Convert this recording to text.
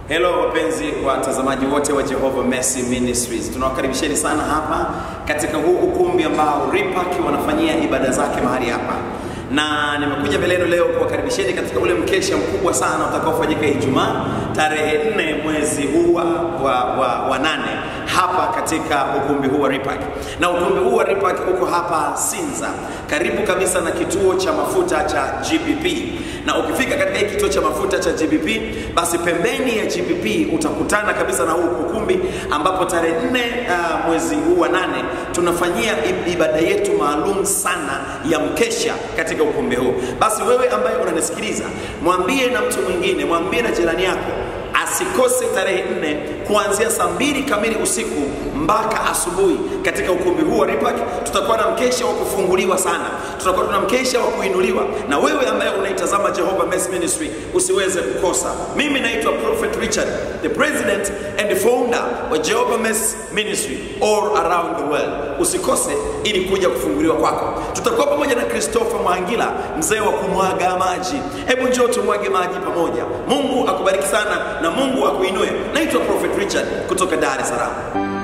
Hello wapenzi watazamaji wote wa Jehovah Mercy Ministries, tunawakaribisheni sana hapa katika huu ukumbi ambao Ripack wanafanyia ibada zake mahali hapa, na nimekuja mbele yenu leo kuwakaribisheni katika ule mkesha mkubwa sana utakaofanyika Ijumaa tarehe nne mwezi huu wa, wa, wa, wa nane hapa katika ukumbi huu wa Ripack, na ukumbi huu wa Ripack uko hapa Sinza, karibu kabisa na kituo cha mafuta cha GBP na ukifika katika hii kituo cha mafuta cha GBP, basi pembeni ya GBP utakutana kabisa na huu ukumbi ambapo tarehe nne uh, mwezi huu wa nane tunafanyia ibada yetu maalum sana ya mkesha katika ukumbi huu. Basi wewe ambaye unanisikiliza, mwambie na mtu mwingine, mwambie na jirani yako asikose tarehe nne kuanzia saa mbili kamili usiku mpaka asubuhi katika ukumbi huu wa Ripack. Tutakuwa na mkesha wa kufunguliwa sana, tutakuwa tuna mkesha wa kuinuliwa, na wewe ambaye unaitazama Jehovah Mercy Ministry usiweze kukosa. Mimi naitwa Prophet Richard, the president and the founder wa Jehovah Mercy Ministry all around the world. Usikose ili kuja kufunguliwa kwako. Tutakuwa pamoja na Christopher Mwangila, mzee wa kumwaga maji. Hebu njoo tumwage maji pamoja. Mungu akubariki sana na Mungu akuinue. Naitwa Prophet Richard kutoka Dar es Salaam.